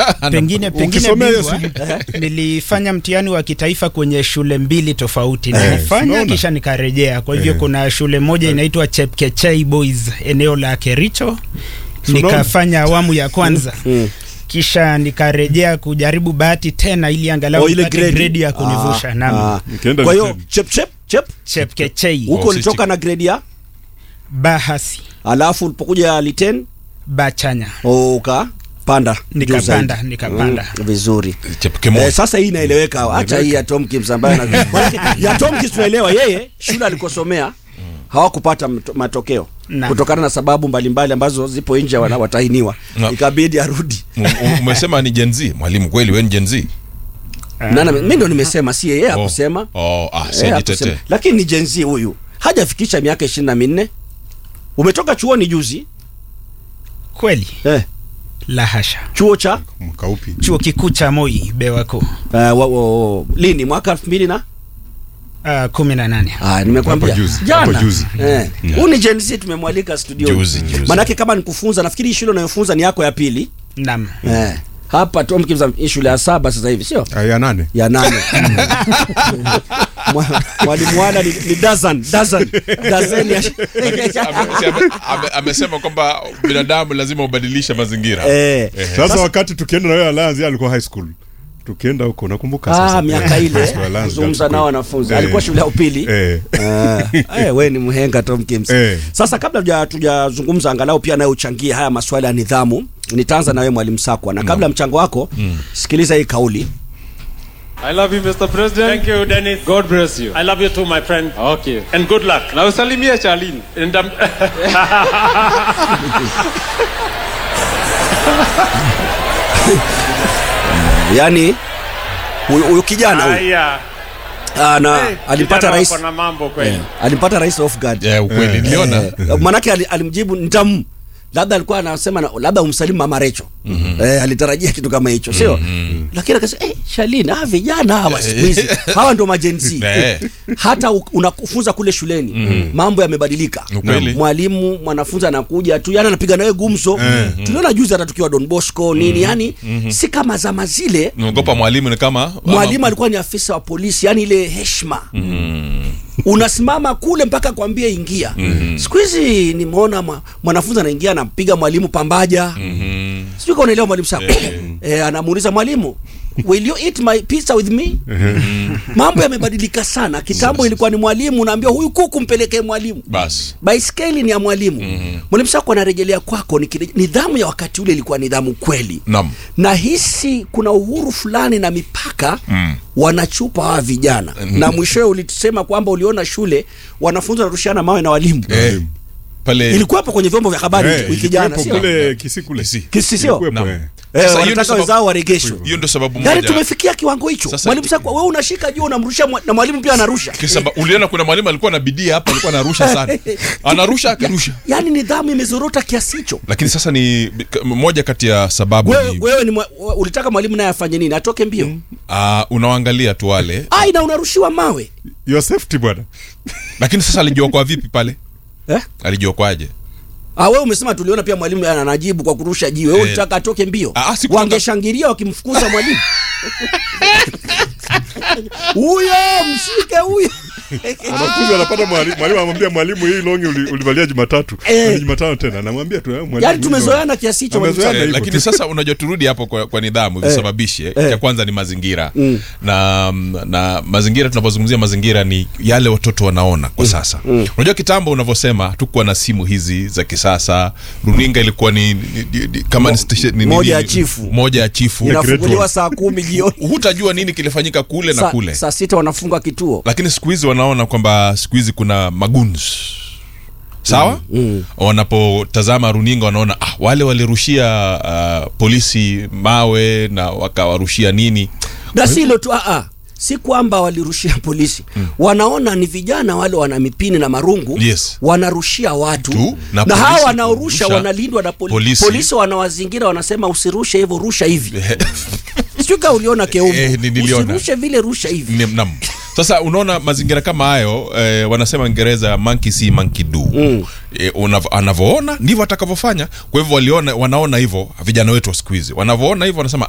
pengine pengine Ukisomea hiyo bingwa, nilifanya mtihani wa kitaifa kwenye shule mbili tofauti Eh, nilifanya unaona? kisha nikarejea kwa hivyo Eh. kuna shule moja inaitwa chepkechei boys eneo la kericho Si unaona? nikafanya awamu ya kwanza kisha nikarejea kujaribu bahati tena ili angalau Oh, ile nipate grade. grade ya kunivusha Ah, naam ah. Ukienda Kwa hiyo Liten. chep chep chep chepkechei huko Oh, ulitoka sisi- na grade ya bahasi alafu ulipokuja Liten bachanya oh, ukapanda juu Nikapanda, zaidi. nikapanda. Mm, vizuri Chepkemoi. Eh, sasa hii inaeleweka acha hii ya Tomkins ambayo ana- Manake, ya Tomkins tunaelewa yeye shule alikosomea hawakupata mto- matokeo Naam. kutokana na sababu mbalimbali ambazo zipo nje wana- watahiniwa Naam. ikabidi arudi U- u- umesema ni Gen Z mwalimu kweli wewe ni Gen Z nana mimi ndo nimesema si yeye Oh. akusema oh ah Eh, si hakusema. jitetee lakini ni jenzi huyu hajafikisha miaka ishirini na minne umetoka chuoni juzi kweli eh, la hasha chuo cha mwaka upi chuo kikuu cha moi bewa kuu uh, wa, wa, wa, lini mwaka elfu mbili na uh, kumi na nane Ah, nimekwambia Hapo juzi, jana hapo juzi. eh. Huyu ni Gen Z tumemwalika studio. Juzi, juzi. Manake kama nikufunza nafikiri hii shule unayofunza ni yako ya pili. nam Eh. Hapa Tom Kimza hii shule ya saba sasa hivi sio? Ah, ya nane Ya nane. Mwa- Mwalimu wana ni, ni dozen, dozen. Dozen ya Ame- si ame- ame- amesema kwamba binadamu lazima ubadilishe mazingira eh. sasa wakati tukienda na wewe Alliance yeye alikuwa high school tukienda huko nakumbuka Ah, sasa miaka Eh, ile high school Alliance kuzungumza Girls nao School. wanafunzi. Eh, Alikuwa shule ya upili. eh. Ah, eh, we ni mhenga Tom Kims. Eh. Sasa kabla tuja- tujazungumza angalau pia nawe uchangie haya maswala ya nidhamu, nitaanza na wewe mwalimu Sakwa na kabla ya mchango wako sikiliza hii kauli. I love you, Mr. President. Thank you, Dennis. God bless you. I love you too, my friend. Okay. And good luck. Na usalimie Charlene. And um, Yaani huyu huyu kijana huyu haya. ah, na Eh, alimpata kijana rais wako na mambo kweli. alimpata rais off guard. Eh, ukweli niliona Eh, manake ali- alimjibu nitamu labda alikuwa anasema na- labda umsalimu mama Recho eh, alitarajia kitu kama hicho sio lakini akasema eh, Shalini ah, vijana hawa siku hizi hawa ndo majenzi Eh. hata u- unakufunza kule shuleni mambo yamebadilika Ukweli. mwalimu mwanafunzi anakuja tu yani anapiga nawe gumzo tuliona juzi hata tukiwa Don Bosco nini yani si kama zama zile naogopa mwalimu ni kama mwalimu alikuwa ni afisa wa polisi yani ile heshima unasimama kule mpaka kwambie ingia siku hizi nimeona mwa- mwanafunzi anaingia anapiga mwalimu pambaja sijui kama unaelewa mwalimu sako eh, anamuuliza mwalimu will you eat my pizza with me mambo yamebadilika sana kitambo ilikuwa ni mwalimu unaambia huyu kuku mpelekee mwalimu basi baiskeli ni ya mwalimu mwalimu sako anarejelea kwako ni kile- nidhamu ya wakati ule ilikuwa nidhamu kweli nam na hisi kuna uhuru fulani na mipaka mm. wanachupa hawa vijana Mm. na mwishowe ulisema kwamba uliona shule wanafunzi wanarushiana mawe na walimu eh, pale ilikuwiko kwenye vyombo vya habari Eh, wiki jana ilikuwepo sio kule kisi kule Kisi. kisi sio Ilikuwepo, Naam. eh. Eh, Sasa hiyo ndio wanataka sababu- wenzao waregeshwe hiyo ndio sababu yaani moja tumefikia kiwango hicho Sasa- mwalimu sasa wewe unashika juu unamrusha mwa- na mwalimu pia anarusha Kisaba, uliona kuna mwalimu alikuwa na bidii hapa alikuwa anarusha sana anarusha akirusha yaani nidhamu imezorota kiasi hicho lakini sasa ni moja kati ya sababu wewe ni wewe ni mwa- ulitaka mwalimu naye afanye nini atoke mbio uh, unawaangalia tu wale ai na unarushiwa mawe your safety bwana lakini sasa alijiokoa vipi pale eh? alijiokoaje Ah, wewe umesema tuliona pia mwalimu anajibu kwa kurusha jiwe. Wewe Eh. ulitaka atoke mbio. Ah, ah, sikutaka- Wangeshangilia wakimfukuza mwalimu. Huyo mshike huyo. wanafunzi wanapata mwalimu mwalimu anamwambia mwalimu hii longi uli- ulivalia jumatatu Eh. Ni jumatano tena anamwambia tu eh, mwalimu Yaani tumezoeana kiasi hicho mwalimu. Tumezoeana Eh, hivyo lakini tu. sasa unajua turudi hapo kwa, kwa nidhamu visababishe Eh. cha kwanza ni mazingira na, na mazingira tunapozungumzia mazingira ni yale watoto wanaona kwa sasa unajua kitambo unavyosema tukuwa na simu hizi za kisasa runinga ilikuwa ni, ni, ni, ni kama ni station- ni- ni- moja ya ni- chifu. moja ya chifu Inafunguliwa saa kumi jioni. hutajua nini kilifanyika kule na Saa- kule Saa sita wanafunga kituo. lakini siku hizi wanaona kwamba siku hizi kuna maguns sawa mm, wanapotazama runinga wanaona ah, wale walirushia uh, polisi mawe na wakawarushia nini Na si hilo tu ah ah. Si kwamba walirushia polisi. Wanaona ni vijana wale wana mipini na marungu Yes. wanarushia watu Tu, na na, polisi hawa wanaorusha kurusha. wanalindwa na poli Polisi. polisi. wanawazingira wanasema usirushe hivyo rusha hivi. Sijui kama uliona Keumbu. Eh, ni- niliona. Usirushe vile rusha hivi. Ni- nam sasa unaona mazingira kama hayo eh, wanasema ingereza monkey see monkey do mm. eh, unav- anavyoona ndivyo atakavyofanya kwa hivyo waliona wanaona hivyo vijana wetu wa siku hizi wanavyoona hivyo wanasema